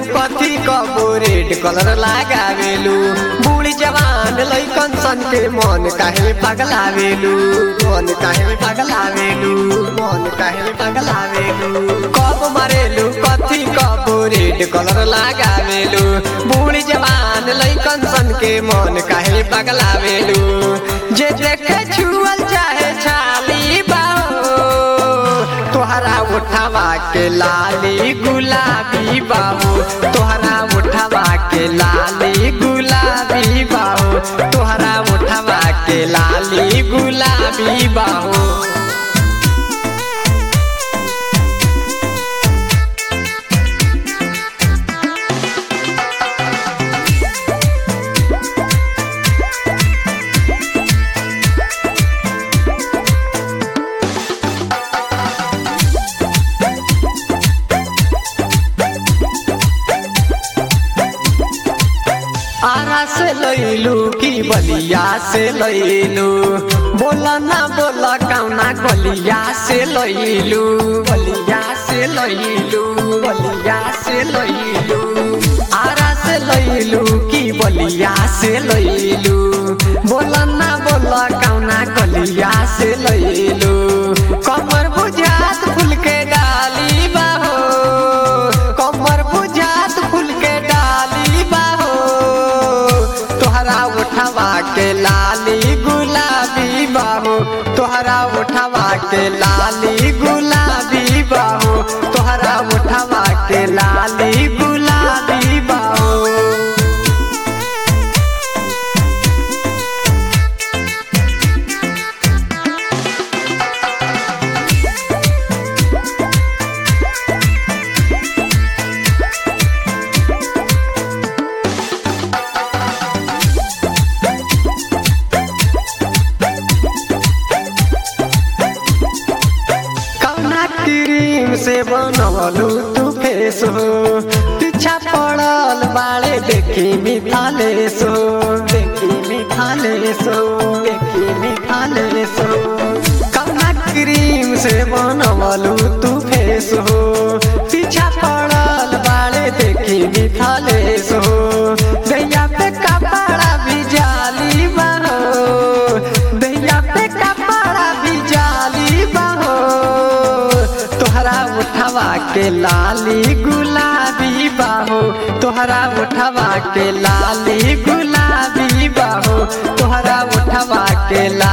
कथी कबो red colour लगावेलू बूढ़ी जवान लैकन सन के मन काहे पगलावेलू मन काहे पगलावेलू मन काहे पगलावेलू कब मारेलू कथी कबो रेड कलर लगावेलू बूढ़ी जवान लैकन सन के मन काहे पगलावेलू जे देखे छुअल चाहे छाली बाहो तोहरा उठावा के लाली गुलाबी बाबू तोहरा उठावा के लाली गुलाबी बाबू तोहरा उठावा के लाली गुलाबी बाबू आरा से लैलू की बलिया से लैलू बोला ना बोला कौना गलिया से लैलू बलिया से लैलू बलिया से लैलू आरा से लैलू की बलिया से लैलू बोला ना बोला कौना गलिया से लैलू कमर बुझात फूल के डाली बाहो कमर बुझात फूल के डाली बाहो तोहरा उठावा के लाली गुलाबी बाहो तोहरा उठावा के लाली गुलाबी बाहो तोहरा उठावा के लाली गुलाबी बाहो कौना क्रीम से बनवलू तू फेस हो पीछा पड़ल बाड़े देखी मिथाले सो देखी मिथाले सो देखी मिथाले सो कौना क्रीम से बनवलू तू फेस हो पीछा पड़ल बाड़े देखी मिथाले सो दैया पे कपड़ा भी जाली बहो दैया पे कपड़ा भी जाली बहो तोहरा उठावा के लाली गुलाबी बाहो तोहरा उठावा के लाली गुलाबी बाहो तोहरा उठावा के ला